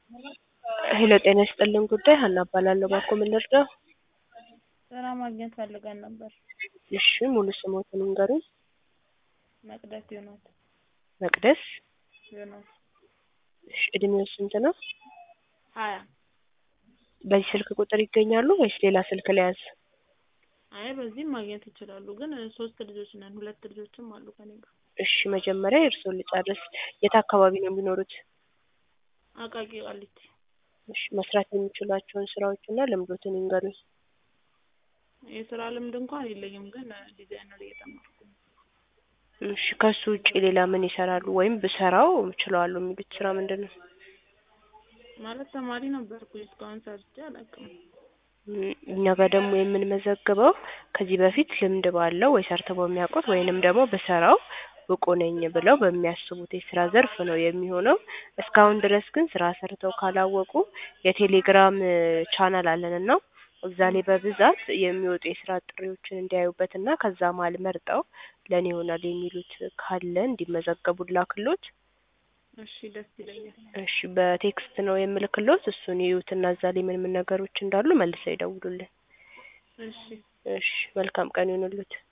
ሄሎ ጤና ይስጥልን ጉዳይ ሀና እባላለሁ። ባክዎ ምን ልርዳው? ስራ ማግኘት ፈልገን ነበር። እሺ ሙሉ ስሞትን ይንገሩኝ? መቅደስ ዮናስ መቅደስ ዮናስ እሺ እድሜው ስንት ነው? ሀያ በዚህ ስልክ ቁጥር ይገኛሉ ወይስ ሌላ ስልክ ልያዝ? አይ በዚህም ማግኘት ይችላሉ፣ ግን ሶስት ልጆች ነን። ሁለት ልጆችም አሉ ከኔ ጋር። እሺ መጀመሪያ የእርስዎን ልጨርስ። የት አካባቢ ነው የሚኖሩት? አቃቂ ቃሊቲ። እሺ መስራት የሚችሏቸውን ስራዎች እና ልምዶትን ይንገሩኝ? የስራ ልምድ እንኳን የለኝም፣ ግን ዲዛይነር እየተማርኩ ነው። እሺ ከሱ ውጪ ሌላ ምን ይሰራሉ? ወይም ብሰራው እችለዋለሁ የሚሉት ስራ ምንድን ነው? ማለት ተማሪ ነበርኩኝ እስካሁን ሰርቼ አላውቅም። እም፣ እኛ ጋር ደግሞ የምንመዘግበው ከዚህ በፊት ልምድ ባለው ወይ ሰርተው በሚያውቁት ወይንም ደግሞ ብሰራው ብቁ ነኝ ብለው በሚያስቡት የስራ ዘርፍ ነው የሚሆነው። እስካሁን ድረስ ግን ስራ ሰርተው ካላወቁ የቴሌግራም ቻናል አለን እና እዛ ላይ በብዛት የሚወጡ የስራ ጥሪዎችን እንዲያዩበት እና ከዛ መሀል መርጠው ለእኔ ይሆናል የሚሉት ካለ እንዲመዘገቡ ላክሎት። እሺ ደስ ይለኛል። እሺ በቴክስት ነው የምልክሎት። እሱን ይዩትና እዛ ላይ ምን ምን ነገሮች እንዳሉ መልሰው ይደውሉልን። እሺ እሺ መልካም ቀን ይሁንልዎት።